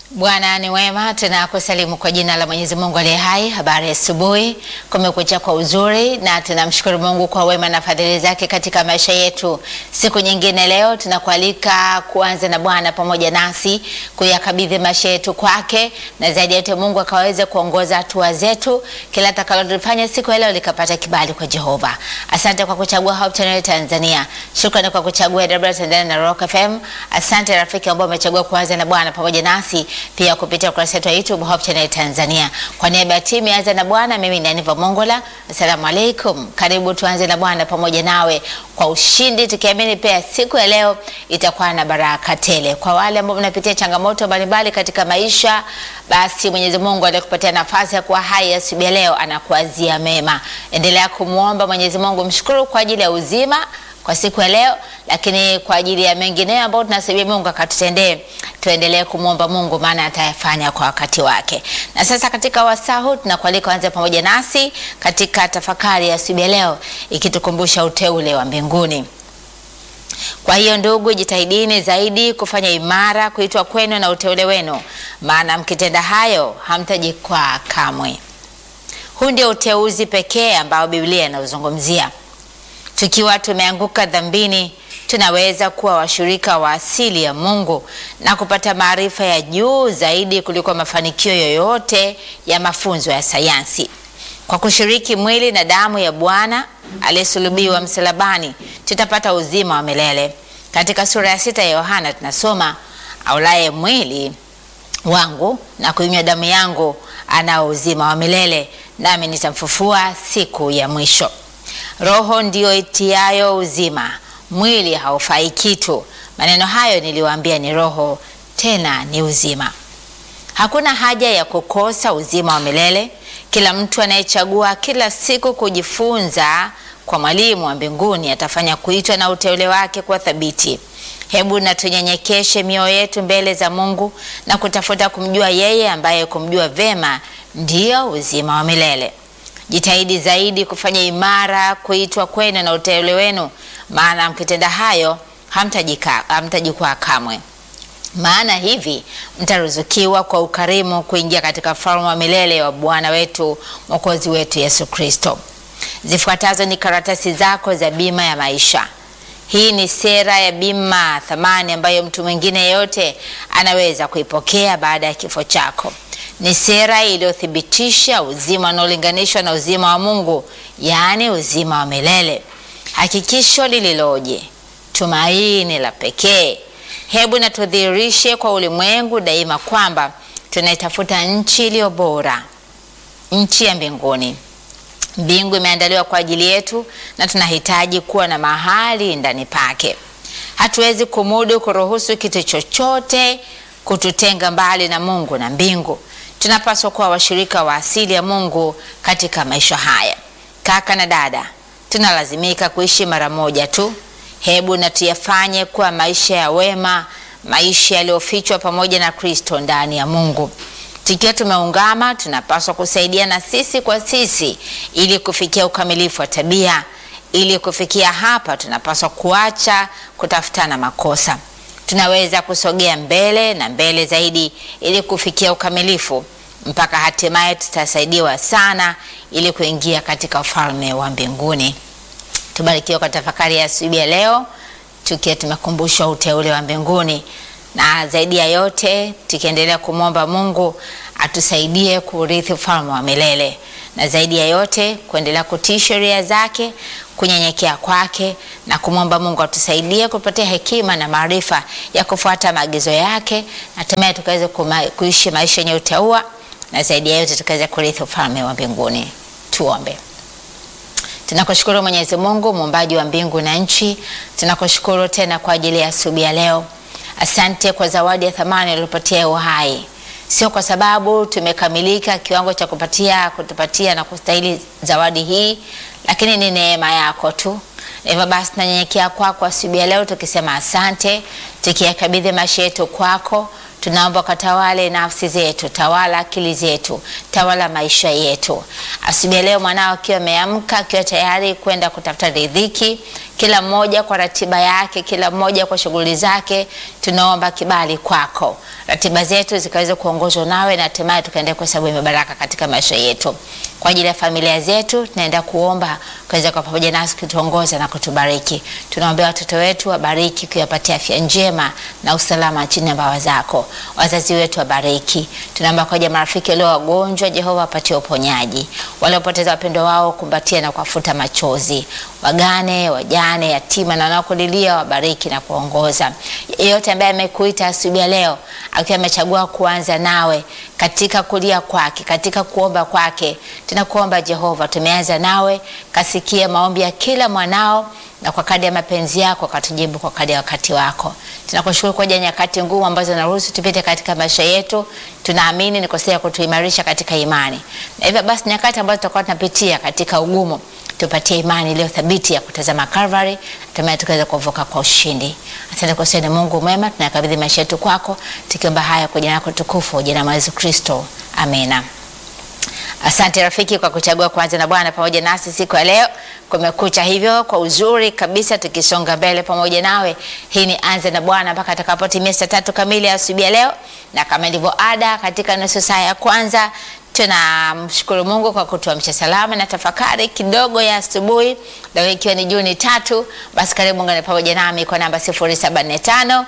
Bwana ni wema, tunakusalimu kwa jina la Mwenyezi Mungu aliye hai. Habari ya asubuhi, kumekucha kwa uzuri, na tunamshukuru Mungu kwa wema na fadhili zake katika maisha yetu. Siku nyingine leo tunakualika kuanza na Bwana pamoja nasi, kuyakabidhi maisha yetu kwake, na zaidi ya yote Mungu akaweze kuongoza hatua zetu, kila atakalolifanya siku ya leo likapata kibali kwa Jehova. Asante kwa kuchagua Hope Channel Tanzania, shukrani kwa kuchagua AWR Tanzania na Rock FM. Asante rafiki ambao umechagua kuanza na Bwana pamoja nasi pia kupitia ukurasa wetu wa YouTube Hope Channel Tanzania. Kwa niaba ya timu ya Anza na Bwana, mimi ni Aniva Mongola. Asalamu alaikum, karibu tuanze na Bwana pamoja nawe kwa ushindi, tukiamini pia siku ya leo itakuwa na baraka tele. Kwa wale ambao mnapitia changamoto mbalimbali katika maisha, basi Mwenyezi Mungu aliyekupatia nafasi ya kuwa hai asubuhi ya leo anakuazia mema. Endelea kumwomba Mwenyezi Mungu, mshukuru kwa ajili ya uzima kwa siku ya leo, lakini kwa ajili ya mengineyo ambayo tunasubiri Mungu akatutendee, tuendelee kumwomba Mungu, maana atayafanya kwa wakati wake. Na sasa katika wasaa huu tunakualika anze pamoja nasi katika tafakari ya asubuhi ya leo, ikitukumbusha uteule wa mbinguni. Kwa hiyo ndugu, jitahidini zaidi kufanya imara kuitwa kwenu na uteule wenu, maana mkitenda hayo hamtajikwaa kamwe. Huu ndio uteuzi pekee ambao Biblia inauzungumzia. Tukiwa tumeanguka dhambini, tunaweza kuwa washirika wa asili ya Mungu na kupata maarifa ya juu zaidi kuliko mafanikio yoyote ya mafunzo ya sayansi. Kwa kushiriki mwili na damu ya Bwana aliyesulubiwa msalabani, tutapata uzima wa milele. Katika sura ya sita ya Yohana tunasoma, aulaye mwili wangu na kuinywa damu yangu anao uzima wa milele, nami nitamfufua siku ya mwisho. Roho ndiyo itiayo uzima, mwili haufai kitu. Maneno hayo niliwaambia ni roho, tena ni uzima. Hakuna haja ya kukosa uzima wa milele. Kila mtu anayechagua kila siku kujifunza kwa mwalimu wa mbinguni atafanya kuitwa na uteule wake kwa thabiti. Hebu na tunyenyekeshe mioyo yetu mbele za Mungu na kutafuta kumjua yeye ambaye kumjua vema ndiyo uzima wa milele. Jitahidi zaidi kufanya imara kuitwa kwenu na uteule wenu, maana mkitenda hayo hamtajikwaa kamwe. Maana hivi mtaruzukiwa kwa ukarimu kuingia katika ufalme wa milele wa Bwana wetu Mwokozi wetu Yesu Kristo. Zifuatazo ni karatasi zako za bima ya maisha. Hii ni sera ya bima thamani ambayo mtu mwingine yeyote anaweza kuipokea baada ya kifo chako. Ni sera iliyothibitisha uzima unaolinganishwa na uzima wa Mungu, yaani uzima wa milele. Hakikisho lililoje, tumaini la pekee. Hebu na tudhihirishe kwa ulimwengu daima kwamba tunaitafuta nchi iliyo bora, nchi ya mbinguni. Mbingu imeandaliwa kwa ajili yetu na tunahitaji kuwa na mahali ndani pake. Hatuwezi kumudu kuruhusu kitu chochote kututenga mbali na Mungu na mbingu. Tunapaswa kuwa washirika wa asili ya Mungu katika maisha haya. Kaka na dada, tunalazimika kuishi mara moja tu. Hebu na tuyafanye kuwa maisha ya wema, maisha yaliyofichwa pamoja na Kristo ndani ya Mungu. Tukiwa tumeungama, tunapaswa kusaidiana sisi kwa sisi ili kufikia ukamilifu wa tabia. Ili kufikia hapa, tunapaswa kuacha kutafutana makosa. Tunaweza kusogea mbele na mbele zaidi ili kufikia ukamilifu mpaka hatimaye tutasaidiwa sana ili kuingia katika ufalme wa mbinguni. Tubarikiwe kwa tafakari ya asubuhi ya leo, tukiwa tumekumbushwa uteule wa mbinguni, na zaidi ya yote tukiendelea kumwomba Mungu atusaidie kurithi ufalme wa milele, na zaidi ya yote kuendelea kutii sheria zake, kunyenyekea kwake na kumwomba Mungu atusaidie kupatia hekima na maarifa ya kufuata maagizo yake, hatimaye tukaweze kuishi maisha yenye utaua, na zaidi ya yote tukaweze kurithi ufalme wa mbinguni. Tuombe. Tunakushukuru Mwenyezi Mungu muumbaji wa mbingu na nchi, tunakushukuru tena kwa ajili ya asubuhi ya leo. Asante kwa zawadi ya thamani uliyopatia uhai, sio kwa sababu tumekamilika kiwango cha kupatia kutupatia na kustahili zawadi hii, lakini ni neema yako tu. Hivyo basi tunanyenyekea kwako asubuhi ya leo tukisema asante, tukiyakabidhi maisha yetu kwako. Tunaomba ukatawale nafsi zetu, tawala akili zetu, tawala maisha yetu. Asubuhi ya leo mwanao akiwa ameamka, akiwa tayari kwenda kutafuta riziki, kila mmoja kwa ratiba yake, kila mmoja kwa shughuli zake. Tunaomba kibali kwako, ratiba zetu zikaweza kuongozwa nawe na hatimaye tukaendelea kuhesabu baraka katika maisha yetu. Kwa ajili ya familia zetu tunaenda kuomba ukaweza kwa pamoja nasi kutuongoza na kutubariki. Tunaombea watoto wetu wabariki, kuyapatia afya njema na usalama chini ya mbawa zako. Wazazi wetu wabariki. Tunaomba kwa ajili ya marafiki walio wagonjwa, Jehova wapatie uponyaji. Waliopoteza wapendo wao, kumbatia na kuwafuta machozi. Wagane, wajane, yatima na wanaokulilia wabariki na kuongoza. Yeyote ambaye amekuita asubuhi ya leo akiwa amechagua kuanza nawe katika kulia kwake, katika kuomba kwake, tunakuomba Jehova, tumeanza nawe, kasikia maombi ya kila mwanao na kwa kadi ya mapenzi yako katujibu kwa kadi ya wakati wako. Tunakushukuru kwa ajili ya nyakati ngumu ambazo naruhusu tupite katika maisha yetu. Tunaamini ni kosea kutuimarisha katika imani, na hivyo basi nyakati ambazo tutakuwa tunapitia katika ugumu, tupatie imani iliyo thabiti ya kutazama Calvary, hatimaye tukaweza kuvuka kwa ushindi. Asante kwa sasa, ni Mungu mwema, tunakabidhi maisha yetu kwako, tukiomba haya kwa jina lako tukufu, jina la Yesu Kristo, amina. Asante rafiki kwa kuchagua kuanza na Bwana pamoja nasi siku ya leo. Kumekucha hivyo kwa uzuri kabisa, tukisonga mbele pamoja nawe. Hii ni anza na Bwana mpaka atakapotimia saa tatu kamili asubuhi ya leo, na kama ilivyo ada katika nusu saa ya kwanza tunamshukuru Mungu kwa kutuamsha salama na tafakari kidogo ya asubuhi leo, ikiwa ni Juni tatu. Basi karibu ngane pamoja nami kwa namba 075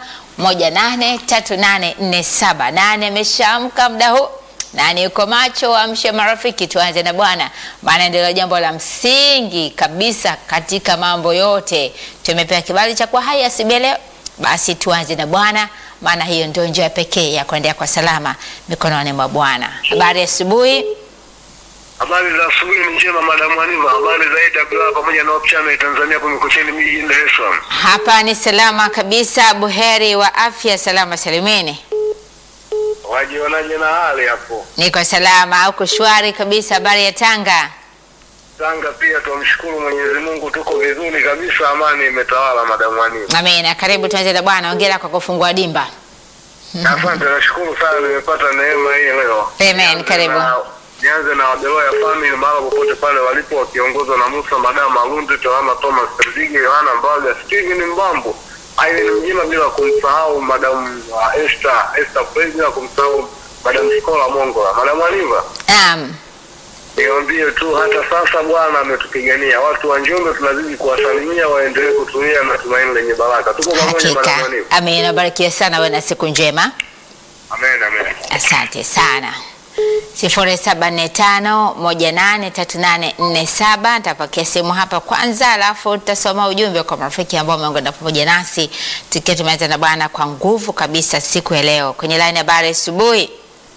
183847 nane ameshaamka muda huu nani uko macho? Amshe marafiki, tuanze na Bwana, maana ndilo jambo la msingi kabisa katika mambo yote. Tumepewa kibali cha kuwa hai asubuhi leo, basi tuanze na Bwana, maana hiyo ndio njia pekee ya kuendea kwa salama mikononi mwa Bwana. Habari asubuhi. Habari za asubuhi ni njema, Madam Aniva. Habari za AWR pamoja na Hope Channel Tanzania kumekucheni miji jijini Dar es Salaam. Hapa ni salama kabisa, buheri wa afya, salama salimini. Wajionaje na hali hapo? Niko salama, uko shwari kabisa. Habari ya Tanga? Tanga pia tumshukuru Mwenyezi Mungu, tuko vizuri kabisa, amani imetawala, Madam Aniva. Amina. Karibu tuanze na Bwana. Hongera kwa kufungua dimba. Asante, nashukuru sana, nimepata neema hii leo. Amen, Nianze karibu. na- Nianze na Wabeloya family mahali popote pale walipo, wakiongozwa na Musa Madam Malundi, Tohama Thomas Terzige, Yohana Mbaga, Steven Mbambo, Aileen Mjima, bila kumsahau Madam uh, Esther Esther Praise, bila kumsahau Madam Skola Mongola. Madam Aniva, Naam. niwaambie tu hata sasa Bwana ametupigania. Watu wa Njombe tunazidi kuwasalimia, waendelee kutumia na tumaini lenye baraka. Tuko pamoja, Madam Hakika. Aniva. Amina. Barikiwe sana, wewe na siku njema. Amen, amen. Asante sana. sifuri saba nne tano moja nane tatu nane nne saba. Nitapokea simu hapa kwanza, alafu tutasoma ujumbe kwa marafiki ambao wameungana pamoja nasi tukiwa tumeanza na Bwana kwa nguvu kabisa siku ya leo. Kwenye line habari asubuhi.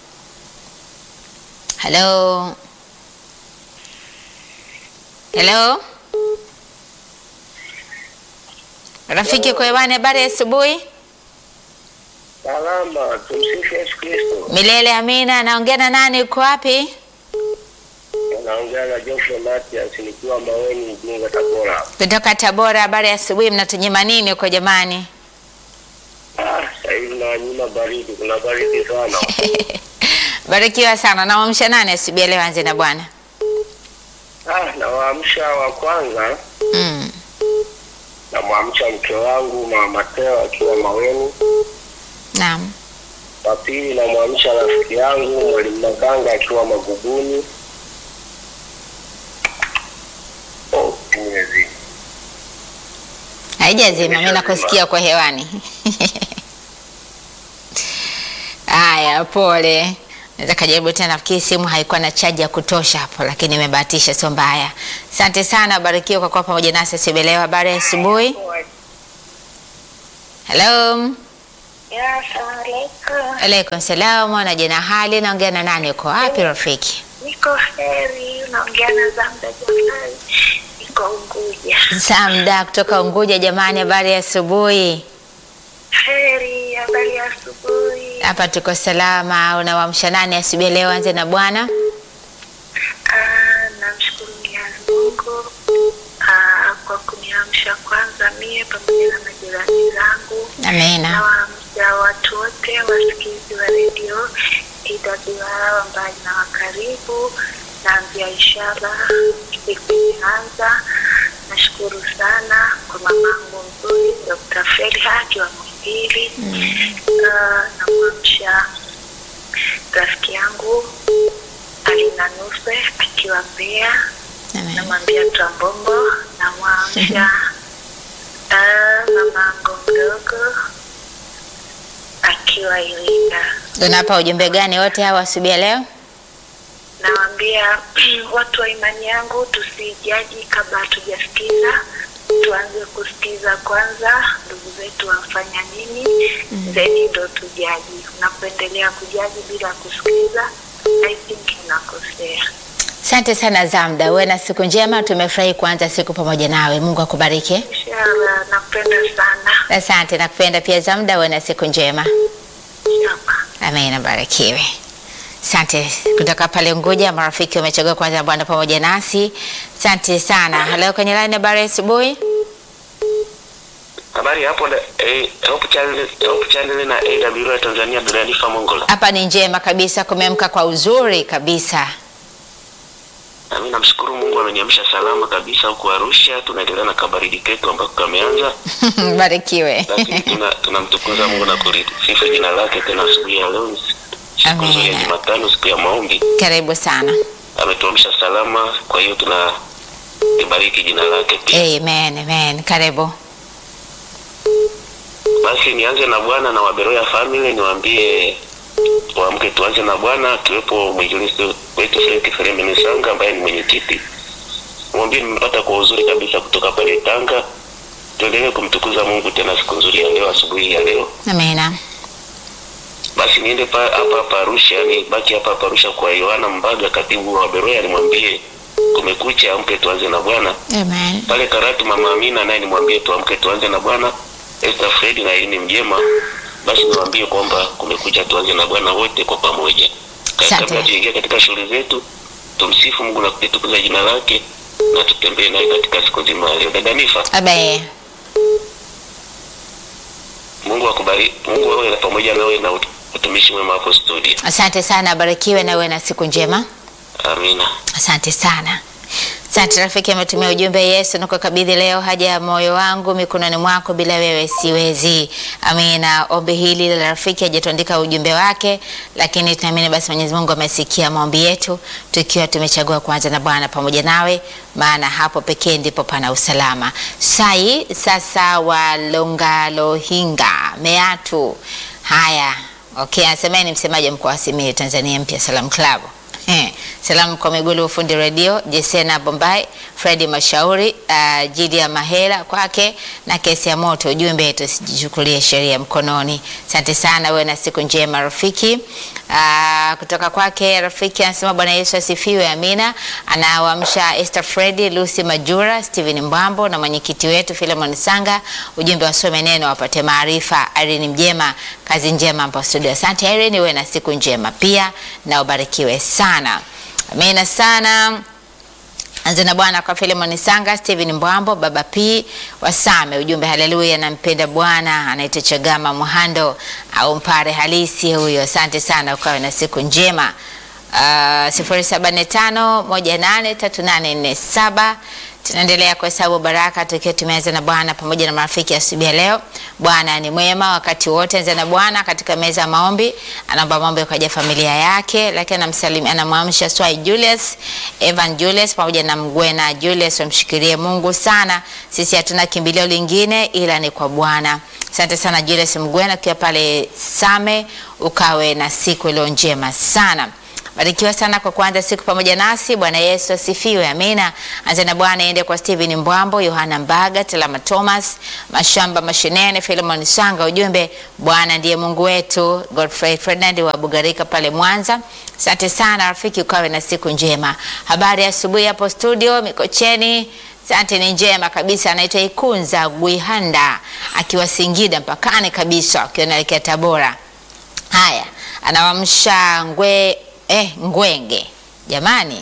Hello. Hello. Rafiki kwa hewani, habari ya asubuhi. Salama, tumsifu Yesu Kristo. Milele amina. Naongea na nani? Uko wapi? Naongea na Joshua Matias nikiwa Maweni, Igunga, Tabora. Kutoka Tabora. Habari ya asubuhi. Mnatunyima nini huko jamani? Ah, sasa hivi na nyuma baridi, kuna baridi sana. Barikiwa sana. Namwamsha nani asubuhi ya leo? Anze na Bwana. Ah, nawaamsha wa kwanza, Mm. namwamsha mke wangu Mama Mateo akiwa Maweni. Naam. Wa pili namwamsha rafiki yangu Mwalimu Maganga akiwa Maguguni. Oh, nimezidi. Haijazima, mimi nakusikia kwa hewani. Haya, pole. Naweza kajaribu tena, nafikiri simu haikuwa na chaji ya kutosha hapo, lakini imebahatisha, sio mbaya. Asante sana, barikiwa kwa kuwa pamoja nasi asubuhi ya leo. Habari ya asubuhi. Hello. Ya, asalamualaikum. Alaikum salam. Wanaje na hali? Naongea na nani? Uko wapi rafiki? Niko heri, unaongea na Zamda Jafari, niko Unguja. Samda kutoka Unguja. Jamani, habari ya asubuhi. Heri, habari ya asubuhi. Hapa tuko salama. Unawamsha nani asubuhi ya leo? Anze na Bwana. Ah, namshukuru Mwenyezi Mungu ah, kwa kuniamsha kwanza mie pamoja na majirani zangu. Amina. Nawaamsha watu wote wasikizi wa redio AWR mbali na wa karibu, naambia inshallah siku imeanza nashukuru sana kwa mamangu mzuri Dr. Felha akiwa Muhimbili. Ah, namwamsha rafiki yangu Alina Nuse akiwa Mbeya. Amen. namwambia Twambombo, namwamsha ah, mamangu mdogo akiwa Iringa. Unapa ujumbe gani wote hawa asubuhi ya leo? Nawaambia watu wa imani yangu tusijaji kabla hatujasikiza, tuanze kusikiza kwanza, ndugu zetu wafanya nini, then ndo tujaji. Unapoendelea kujaji bila kusikiza, I think unakosea. Asante sana Zamda, uwe na siku njema. Tumefurahi kuanza siku pamoja nawe. Mungu akubariki. Inshallah, nakupenda sana. Asante, nakupenda pia Zamda, uwe na siku njema. Inshallah. Amen, abarikiwe. Asante kutoka pale Unguja, marafiki wamechagua kwanza Bwana pamoja nasi. Asante sana. Halo kwenye line, habari ya asubuhi. Habari hapo da, eh, Hope Channel, Hope Channel na AWR Tanzania Danifa Mongola. Hapa ni njema kabisa, kumeamka kwa uzuri kabisa. Na mimi namshukuru Mungu ameniamsha salama kabisa huku Arusha. Tunaendelea na kabaridi ketu ambako kameanza, Barikiwe. lakini tuna tunamtukuza Mungu na kulisifu jina lake tena asubuhi ya leo, siku Amen. nzuri ya Jumatano, siku ya maombi. Karibu sana. Ametuamsha salama, kwa hiyo tuna libariki jina lake pia. Amen, amen. Karibu. Basi nianze na Bwana na Waberoya family, niwaambie waamke, tuanze na Bwana, akiwepo mwinjilisti wetu Frank Feremeni Sanga ambaye ni mwenyekiti. Mwambie nimepata kwa uzuri kabisa kutoka pale Tanga. Tuendelee kumtukuza Mungu tena siku nzuri ya leo, asubuhi ya leo. Amina. Basi niende pa hapa hapa Arusha, ni baki hapa hapa Arusha kwa Yohana Mbaga, katibu wa Beroya, nimwambie kumekucha, amke tuanze na Bwana. Amen. Pale Karatu mama Amina naye nimwambie tuamke tuanze na Bwana. Esther Fred na Irene Mjema, basi niwaambie kwamba kumekucha, tuanze na Bwana wote kwa pamoja. Ka- Asante. Kabla tuingia katika shughuli zetu, tumsifu Mungu na kulitukuza jina lake na tutembee naye katika siku nzima ya leo. Dada Nifa, Abe. Mungu akubariki, Mungu awe pamoja nawe na ut- utumishi mwema hapo studio. Asante sana, barikiwe na uwe na siku njema. Amina. Asante sana. Asante rafiki, ametumia ujumbe Yesu, nikukabidhi leo haja ya moyo wangu mikononi mwako, bila wewe siwezi. Amina. Ombi hili la rafiki hajatuandika ujumbe wake, lakini tunaamini basi Mwenyezi Mungu amesikia maombi yetu, tukiwa tumechagua kuanza na Bwana pamoja nawe, maana hapo pekee ndipo pana usalama. Sai sasa walongalohinga meatu haya Okay, anasema ni msemaji wa mkoa wa Simiyu Tanzania Mpya Salam Club. Eh, salamu kwa Migulu Ufundi Radio, Jesena Bombay, Fredi Mashauri, uh, Jidia Mahela kwake na kesi ya moto. Ujumbe tusijichukulie sheria mkononi. Asante sana, wewe na siku njema rafiki. Uh, kutoka kwake rafiki anasema Bwana Yesu asifiwe, amina. Anawaamsha Esther Fredi, Lucy Majura, Steven Mbambo na mwenyekiti wetu Philemon Sanga. Ujumbe wasome neno wapate maarifa. Irene Mjema, kazi njema hapa studio. Asante Irene, wewe na siku njema pia na ubarikiwe sana. Amina sana. Anza na Bwana kwa Philemon Sanga, Steven Mbwambo, Baba P Wasame. Ujumbe haleluya, nampenda Bwana. Anaitwa Chagama Muhando au mpare halisi huyo. Asante sana, ukawe na siku njema. Uh, sifuri saba nne tano moja nane tatu nane nne saba. Tunaendelea kuhesabu baraka tukiwa tumeanza na Bwana pamoja na marafiki asubuhi ya leo. Bwana ni mwema wakati wote. Anza na Bwana katika meza ya maombi, anaomba maombi kwa ajili ya familia yake, lakini anamsalimia, anamwamsha Swai Julius, Evan Julius pamoja na Mgwena Julius, wamshikilie Mungu sana. Sisi hatuna kimbilio lingine ila ni kwa Bwana. Asante sana Julius Mgwena, ukiwa pale Same, ukawe na siku iliyo njema sana. Barikiwa sana kwa kuanza siku pamoja nasi. Bwana Yesu asifiwe, amina. Anza na Bwana iende kwa Steven Mbwambo, Yohana Mbaga, Telama Thomas, Mashamba Mashinene, Philemon Sanga. Ujumbe, Bwana ndiye Mungu wetu. Godfrey Ferdinand wa Bugarika pale Mwanza. Asante sana rafiki, ukawe na siku njema. Habari ya asubuhi hapo studio Mikocheni. Asante, ni njema kabisa. Anaitwa Ikunza Gwihanda akiwa Singida mpakani kabisa, akiwa naelekea Tabora. Haya, anawamsha ngwe eh, ngwenge jamani.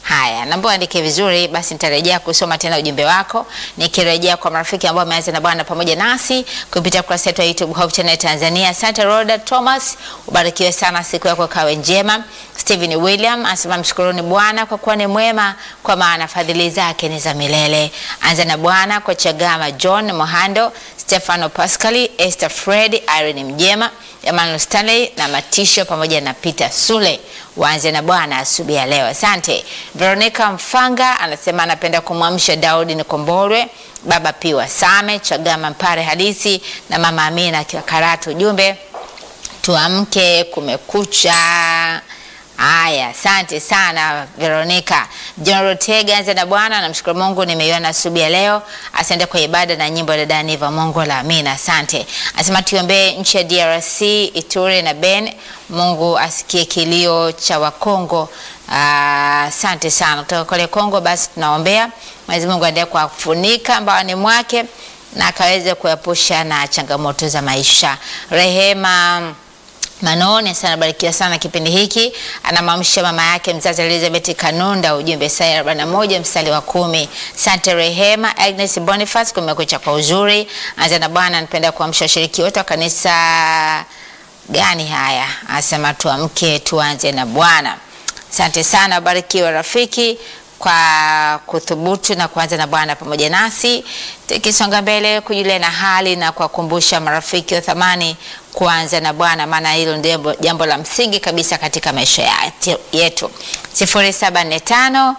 Haya, naomba uandike vizuri, basi nitarejea kusoma tena ujumbe wako, nikirejea kwa marafiki ambao wameanza na Bwana pamoja nasi kupitia kurasa yetu ya YouTube Hope Channel Tanzania. Asante Roda Thomas, ubarikiwe sana, siku yako kawe njema. Stephen William anasema mshukuruni Bwana kwa kuwa ni mwema, kwa maana fadhili zake ni za milele. Anza na Bwana kwa Chagama John Mohando, Stefano Pascali, Esther Fred, Irene Mjema, Emmanuel Stanley na Matisho pamoja na Peter Sule. Waanze na Bwana asubuhi ya leo. Asante. Veronica Mfanga anasema anapenda kumwamsha Daudi Nikombolwe, Baba Piwa Same, Chagama Mpare Halisi na Mama Amina akiwa Karatu. Ujumbe tuamke, kumekucha. Haya, asante sana Veronica. John Rotega, anza na Bwana, namshukuru Mungu nimeiona asubuhi ya leo. Asante kwa ibada na nyimbo ya dada Niva Mungu la Amina. Asante. Asema tuombee nchi ya DRC, Ituri na Ben. Mungu asikie kilio cha Wakongo. Ah, Asante sana kutoka kule Kongo. Basi tunaombea Mwenyezi Mungu aendelee kuwafunika mbaoni mwake na akaweze kuepusha na changamoto za maisha. Rehema Manone sana barikiwa sana kipindi hiki. Anamwamsha mama yake mzazi Elizabeth Kanunda, ujumbe Isaya 41 mstari wa kumi. Sante Rehema Agnes Boniface, kumekucha kwa uzuri. Anza na Bwana, anapenda kuamsha washiriki wote wa kanisa gani haya, anasema tuamke tuanze na Bwana. Asante sana, barikiwa rafiki kwa kuthubutu na kuanza na Bwana pamoja nasi, tukisonga mbele kujulia na hali na kuwakumbusha marafiki wa thamani kuanza na Bwana, maana hilo ndio jambo la msingi kabisa katika maisha ya- yetu. 0745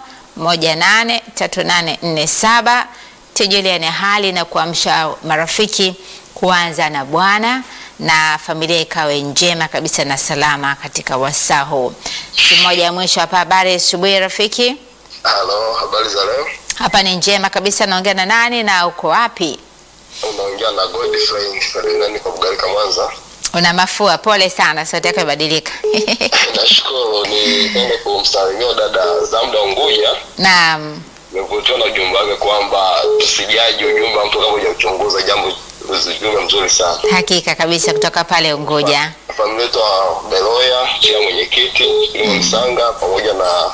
183847 tujuliane hali na kuamsha marafiki kuanza na Bwana na familia ikawe njema kabisa na salama katika wasaa huu. Siku moja ya mwisho hapa, habari asubuhi rafiki. Halo, habari za leo? Hapa ni njema kabisa. Naongea na nani na uko wapi? Unaongea na Godfrey Ferdinand kwa Bugarika Mwanza. Una mafua? Pole sana, sauti yako imebadilika. Nashukuru, nipende kumsalimia dada Zamda Unguja. Naam, Nimevutiwa na ujumbe wake kwamba tusijaji ujumbe wa mtu kama hujauchunguza, jambo ujumbe mzuri sana. hakika kabisa, kutoka pale Unguja. Familia yetu wa Beloya chini ya mwenyekiti Limo Msanga pamoja na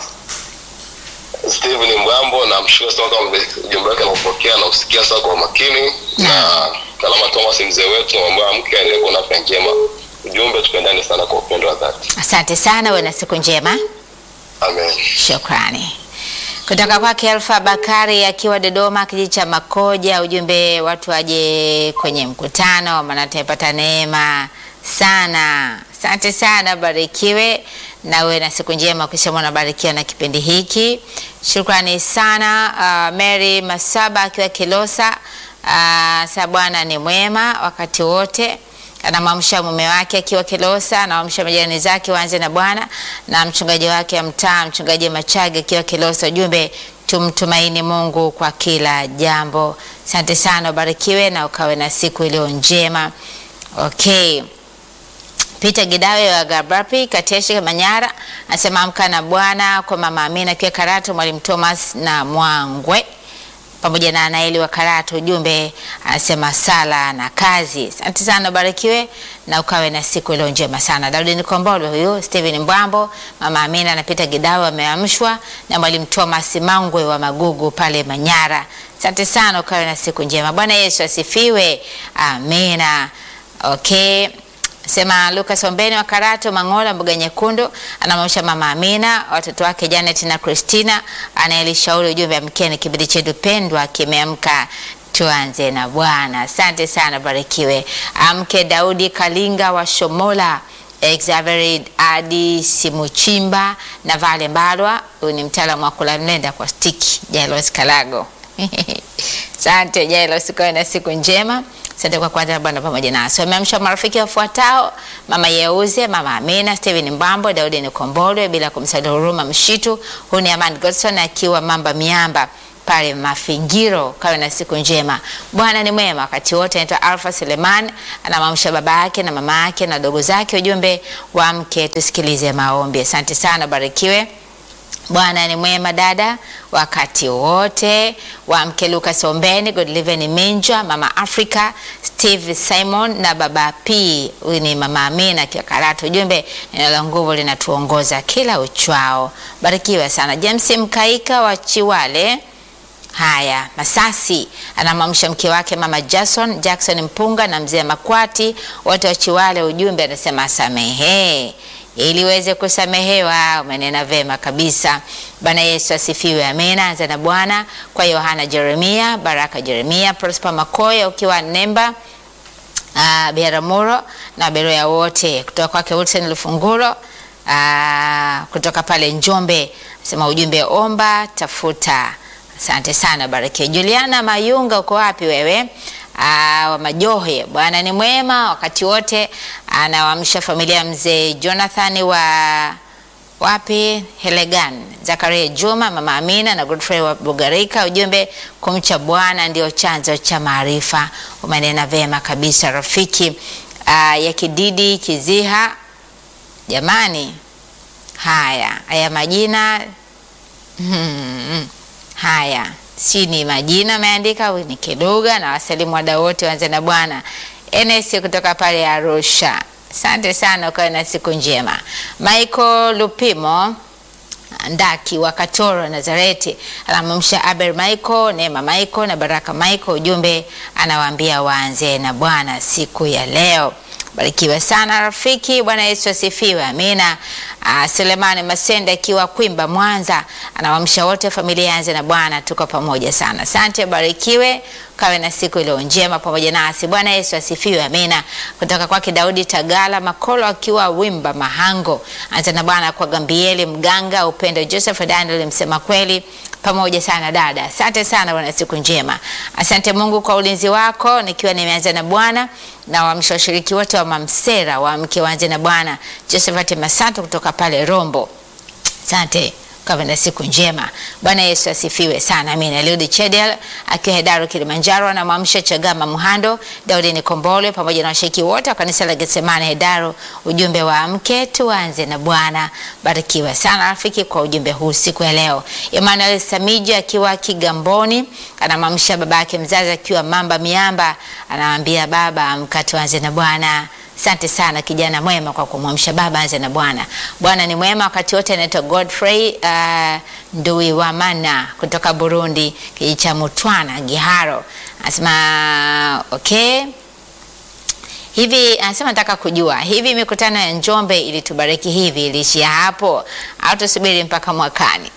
Steven Mbwambo na mshukuru sana kama ujumbe wake anaupokea na usikia sana kwa makini na Kalama Thomas mzee wetu ambaye mke aendelee kuona afya njema. Ujumbe tupendane sana kwa upendo wa dhati. Asante sana, uwe na siku njema. Amen. Shukrani. Kutoka kwake Alfa Bakari akiwa Dodoma, kijiji cha Makoja, ujumbe watu waje kwenye mkutano, maana tumepata neema sana. Asante sana, barikiwe na uwe na siku njema, ukisema unabarikiwa na kipindi hiki. Shukrani sana. Uh, Mary Masaba akiwa Kilosa, uh, sa Bwana ni mwema wakati wote anamwamsha mume wake akiwa Kilosa, anamwamsha majirani zake waanze na Bwana na mchungaji wake wa mtaa, mchungaji Machage akiwa Kilosa. Ujumbe, tumtumaini Mungu kwa kila jambo. Asante sana, ubarikiwe na ukawe na siku iliyo njema. Okay. Peter Gidawe wa Gabrapi Kateshi Manyara anasema amka na Bwana kwa mama Amina akiwa Karatu, mwalimu Thomas na Mwangwe pamoja na Anaeli wa Karatu. Ujumbe anasema sala na kazi. Asante sana, ubarikiwe na ukawe na siku iliyo njema sana. Daudi Nikombolo huyu, Steven Mbwambo, mama Amina na Peter Gidawe wameamshwa na mwalimu Thomas Mangwe wa Magugu pale Manyara. Asante sana, ukawe na siku njema. Bwana Yesu asifiwe. Amina. Okay. Sema Lucas Ombeni wa Karato Mangola mboga nyekundu anamwamsha mama Amina, watoto wake Janet na Christina, anayelishauri ujumbe amkeni, kipindi chetu pendwa kimeamka, tuanze na Bwana. Asante sana, barikiwe. Amke Daudi Kalinga wa Shomola Xavier Adi Simuchimba na Vale Mbalwa, huyu ni mtaalamu wa kula mlenda kwa stiki. Jailos Kalago Asante Jailos, ukawe na siku njema. Asante kwa kwanza Bwana pamoja nasi. Wameamsha marafiki wafuatao: Mama Yeuze, Mama Amina, Steven Mbambo, Daudi Nikombolwe, bila kumsahau Huruma Mshitu. Huyu ni Aman Godson akiwa Mamba Miamba pale Mafingiro. Kawe na siku njema. Bwana ni mwema wakati wote. Anaitwa Alfa Seleman, anamwamsha baba yake na mama yake na dogo zake. Ujumbe wa mke, tusikilize maombi. Asante sana, barikiwe Bwana ni mwema dada, wakati wote. Wamke Lucas Ombeni, Godliven Minja, Mama Africa, Steve Simon na Baba P. Huyu ni Mama Amina akiwa Karatu. Ujumbe, neno la nguvu linatuongoza kila uchwao. Barikiwa sana. James Mkaika wa Chiwale Haya, Masasi anamwamsha mke wake mama Jackson, Jackson Mpunga na mzee Makwati wote wa Chiwale. Ujumbe anasema samehe ili uweze kusamehewa. Umenena vema kabisa. Bwana Yesu asifiwe, amina. Anza na Bwana kwa Yohana Jeremia, Baraka Jeremia, Prosper Makoya ukiwa Nemba uh, Biaramuro na Beroya wote kutoka kwake Wilson Lufunguro uh, kutoka pale Njombe, sema ujumbe omba tafuta Asante sana Barikiwa. Juliana Mayunga, uko wapi wewe? Aa, wa Majohe, Bwana ni mwema wakati wote. Anawaamsha familia ya mzee Jonathan wa wapi Helegan, Zakaria Juma, mama Amina na Godfrey wa Bugarika. Ujumbe, kumcha Bwana ndio chanzo cha maarifa. Umenena vema kabisa rafiki. Aa, ya Kididi Kiziha, jamani, haya haya majina hmm. Haya, si ni majina ameandika, ni Kiduga na wasalimu wadau wote wanze na Bwana. NS kutoka pale Arusha, asante sana, ukawe na siku njema. Michael Lupimo Ndaki wa Katoro Nazareti anamwamsha Aber Michael, Neema Michael na Baraka Michael. Ujumbe anawaambia waanze na Bwana siku ya leo. Barikiwa sana rafiki. Bwana Yesu asifiwe, amina. Uh, Selemani Masenda akiwa Kwimba Mwanza anawamsha wote familia yanze na Bwana, tuko pamoja sana. Asante, barikiwe, kawe na siku iliyo njema pamoja nasi. Bwana Yesu asifiwe, amina. Kutoka kwake Daudi Tagala Makolo akiwa Wimba Mahango, anza na Bwana kwa Gambieli Mganga, Upendo Joseph Daniel msema kweli pamoja sana dada, asante sana bwana, siku njema. Asante Mungu kwa ulinzi wako, nikiwa nimeanza na Bwana na waamsha washiriki wote wa Mamsera wa mke waanze na Bwana, Josephat Masato kutoka pale Rombo, asante kawe na siku njema. Bwana Yesu asifiwe sana, amina. Eliudi Chedel akiwa Hedaru Kilimanjaro anamwamsha Chagama Muhando, Daudi Nikombole pamoja na washiriki wote wa kanisa la Getsemane Hedaru. Ujumbe wa mke tuanze na Bwana. Barikiwa sana rafiki kwa ujumbe huu siku ya leo. Emmanuel Samija akiwa Kigamboni anamwamsha baba yake mzazi akiwa Mamba Miamba, anamwambia baba, amka tuanze na Bwana. Asante sana kijana mwema kwa kumwamsha baba anze na Bwana. Bwana ni mwema wakati wote. Anaitwa Godfrey uh, Ndui wa Mana kutoka Burundi, kijiji cha Mutwana Giharo. Anasema okay, hivi anasema nataka kujua hivi mikutano ya Njombe ilitubariki hivi iliishia hapo au tusubiri mpaka mwakani?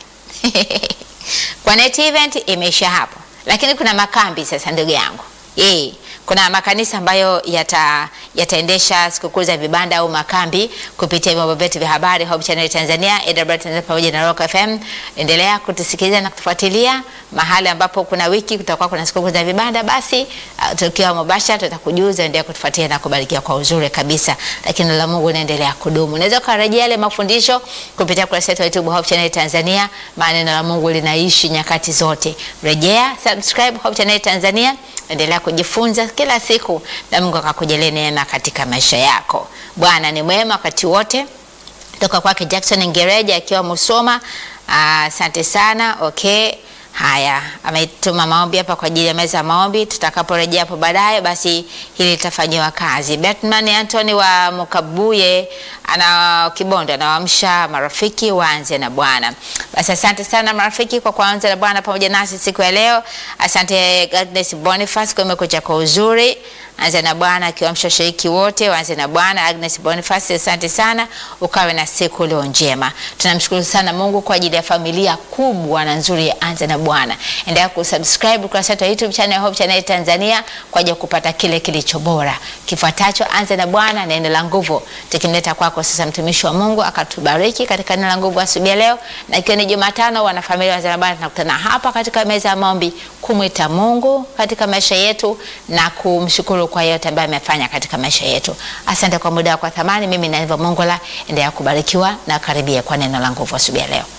Kwa net event imeisha hapo, lakini kuna makambi sasa, ndugu yangu eh kuna makanisa ambayo yata yataendesha sikukuu za vibanda au makambi kupitia vyombo vyetu vya habari Hope Channel Tanzania, AWR Tanzania pamoja na Rock FM. Endelea kutusikiliza na kutufuatilia mahali ambapo kuna wiki kutakuwa kuna sikukuu za vibanda, basi uh, tukiwa mubashara tutakujuza. Endelea kutufuatilia na kubarikiwa kwa uzuri kabisa, lakini la Mungu naendelea kudumu. Unaweza kurejea yale mafundisho kupitia kurasa yetu ya YouTube Hope Channel Tanzania, maana neno la Mungu linaishi nyakati zote. Rejea, subscribe Hope Channel Tanzania, endelea kujifunza kila siku na Mungu akakujalie neema katika maisha yako. Bwana ni mwema wakati wote. Toka kwake Jackson Ngereja akiwa Musoma. Asante sana. Okay. Haya, ametuma maombi hapa kwa ajili ya meza ya maombi. Tutakaporejea hapo baadaye, basi hili litafanyiwa kazi. Batman Anthony wa Mukabuye ana Kibondo anawaamsha marafiki waanze na Bwana. Basi asante sana marafiki kwa kuanza na Bwana pamoja nasi siku ya leo. Asante Agnes Boniface kwa umekuja kwa uzuri. Anza na Bwana akiwaamsha washiriki wote waanze na Bwana. Agnes Boniface, asante sana, ukawe na siku leo njema. Tunamshukuru sana Mungu kwa ajili ya familia kubwa na nzuri ya Anza na Bwana. Endelea kusubscribe kurasa yetu ya YouTube channel Hope Channel Tanzania kwa ajili ya kupata kile kilicho bora. Kifuatacho Anza na Bwana, neno la nguvu, tukimleta kwako sasa mtumishi wa Mungu akatubariki katika neno la nguvu asubuhi leo, na ikiwa ni Jumatano, wana familia wa Anza na Bwana tunakutana hapa katika meza ya maombi kumwita Mungu katika maisha yetu na kumshukuru kwa yote ambayo amefanya katika maisha yetu. Asante kwa muda wako wa thamani. Mimi na Eva Mongola, endelea kubarikiwa na karibia kwa neno la nguvu asubuhi leo.